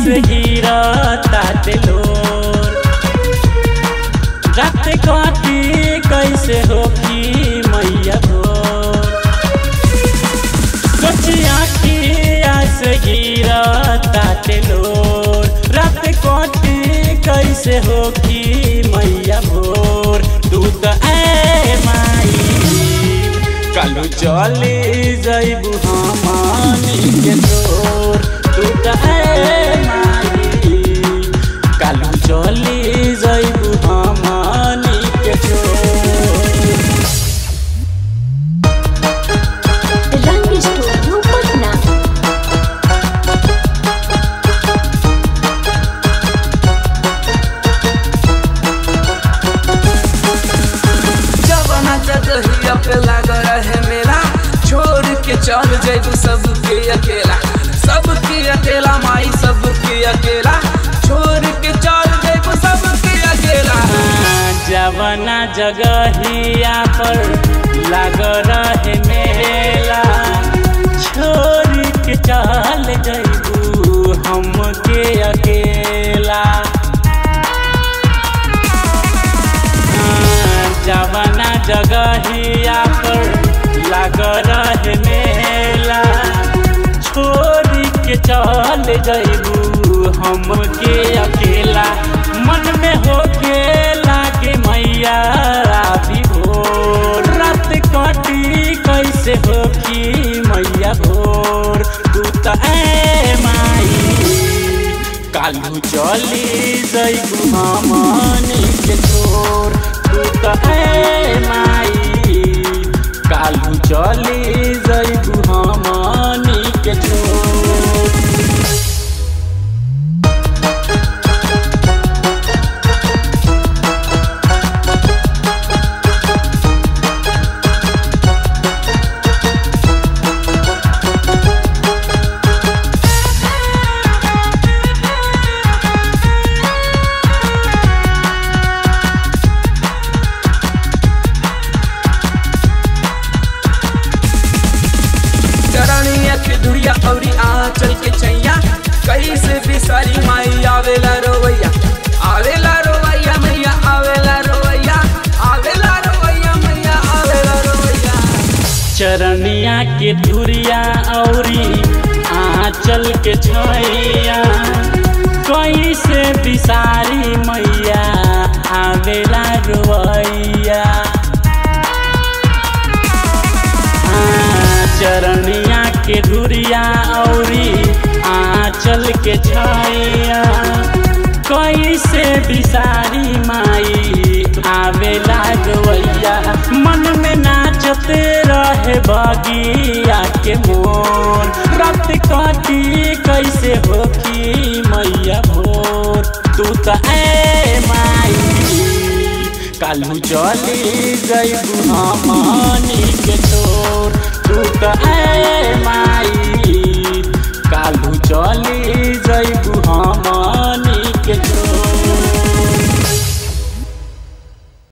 से हीरा ताते लोर रात काटी कैसे होगी मैया भोर सोचिया कि से हीरा ताते लोर रात काटी कैसे होगी मैया भोर तू तो ए माई कालू चली जैबू हमानी के तोर तू तो ए माई कालू चली जैबू हमानी के तोर रंग स्टूडियो पटना जवाना जगहिया पे लाग रहे मेला छोड़ के चल जैबू सबके अकेला सबके अकेला माई सबके अकेला छोड़ के चल जैबू सबके अकेला जवना जगहिया पर लाग रहे मेला छोड़ के चल जैबू हमके अकेला जवना जगहिया पर लाग रहे मेला छोड़ के चल जैबू हमके अकेला मन में हो के लागे मैया राती भोर रात कटी कैसे होगी मैया भोर तू तो ए माई कालू चली जैबू हमनी के छोर तू तो ए माई कालू चली जैबू हमनी के छोर चरणिया के धुरिया औरी आ चल के चैया कैसे बिसारी माई आवेला रोवैया आवेला रोवैया मैया आवेला रोवैया आवेला रोवैया मैया आवेला रोवैया चरनिया के धुरिया औरी आंचल के छैया कैसे बिसारी मैया आवेला रोवैया हाँ, चरनिया के धुरिया औरी आंचल के छैया कैसे बिसारी माई आवेला गवैया मन में नाचत रहे बगिया के मोर रात काटी कैसे होगी मैया भोर तू तो ए माई कालू चली जैबू हमनी के छोर तू तो ए माई